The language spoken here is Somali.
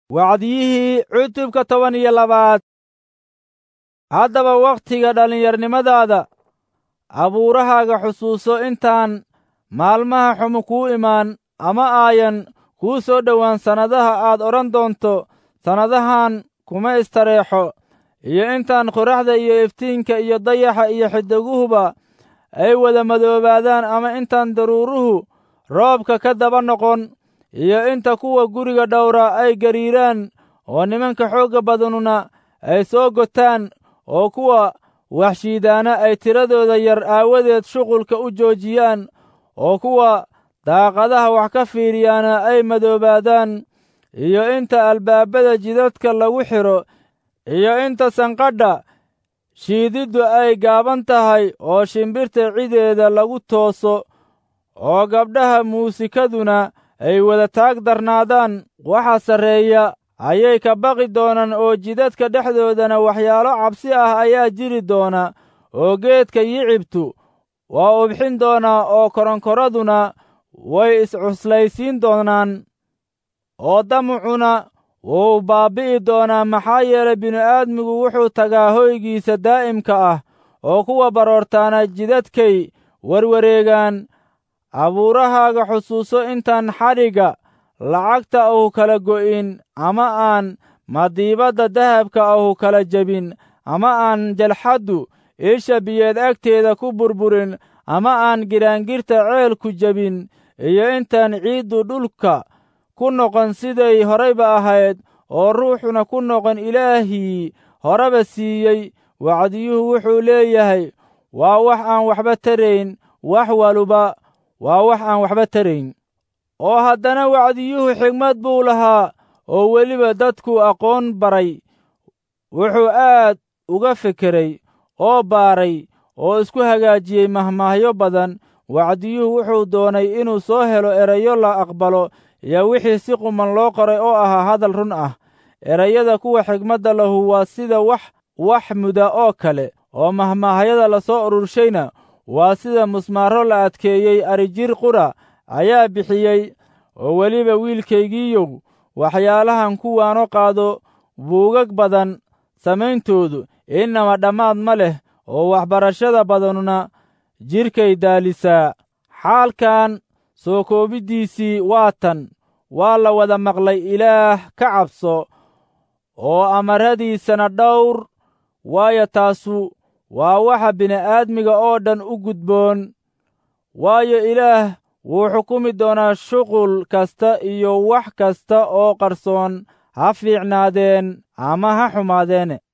wacdiyihii cutubka toban iyo labaad haddaba wakhtiga dhallinyarnimadaada abuurahaaga xusuuso intaan maalmaha xumu kuu imaan ama aayan kuu soo dhowaan sannadaha aad odhan doonto sannadahan kuma istareexo iyo intaan qoraxda iyo iftiinka iyo dayaxa iyo xidiguhuba ay wada madoobaadaan ama intaan daruuruhu roobka ka daba noqon iyo inta kuwa guriga dhowra ay gariiraan oo nimanka xoogga badanuna ay soo gotaan oo kuwa waxshiidaana ay tiradooda yar aawadeed shuqulka u joojiyaan oo kuwa daaqadaha wax ka fiiriyaana ay madoobaadaan iyo inta albaabada jidadka lagu xidho iyo inta sanqadha shiididdu ay gaaban tahay oo shimbirta cideeda lagu tooso oo gabdhaha muusikaduna ay wada taag darnaadaan waxa sarreeya ayay ka baqi doonaan oo jidadka dhexdoodana waxyaalo cabsi ah ayaa jiri doona oo geedka yicibtu waa ubxin doonaa oo koronkoraduna way iscuslaysiin doonaan oo damucuna wuu baabbi'i doonaa maxaa yeelay bini'aadmigu wuxuu tagaa hoygiisa daa'imka ah oo kuwa baroortaana jidadkay warwareegaan abuurahaaga xusuuso intaan xadhigga lacagta ahu kala go'in ama aan madiibadda dahabka ahu kala jebin ama aan jalxaddu isha biyeed agteeda ku burburin ama aan giraangirta ceelku jebin iyo intaan ciiddu dhulka ku noqon siday horayba ahayd oo ruuxuna ku noqon ilaahii horeba siiyey wacdiyuhu wuxuu leeyahay waa wax aan waxba tarayn wax waluba waa wax aan waxba tarayn oo haddana wacdiyuhu xigmad buu lahaa oo weliba dadku aqoon baray wuxuu aad uga fekeray oo baaray oo isku hagaajiyey mahmaahyo badan wacdiyuhu wuxuu doonay inuu soo helo erayo la aqbalo iyo wixii si quman loo qoray oo ahaa hadal run ah erayada kuwa xigmadda lahu waa sida wax wax muda oo kale oo mahmaahyada la soo ururshayna waa sida musmaaro la adkeeyey arijir qura ayaa bixiyey oo weliba wiilkaygiiyow waxyaalahan kuwaano qaado buugag badan samayntoodu innama dhammaad ma leh oo waxbarashada badanuna jidhkay daalisaa xaalkan soo koobiddiisii waa tan waa la wada maqlay ilaah ka cabso oo amaradiisana dhowr waayo taasu waa waxa bini'aadmiga oo dhan u gudboon waayo ilaah wuu xukumi doonaa shuqul kasta iyo wax kasta oo qarsoon ha fiicnaadeen ama ha xumaadeene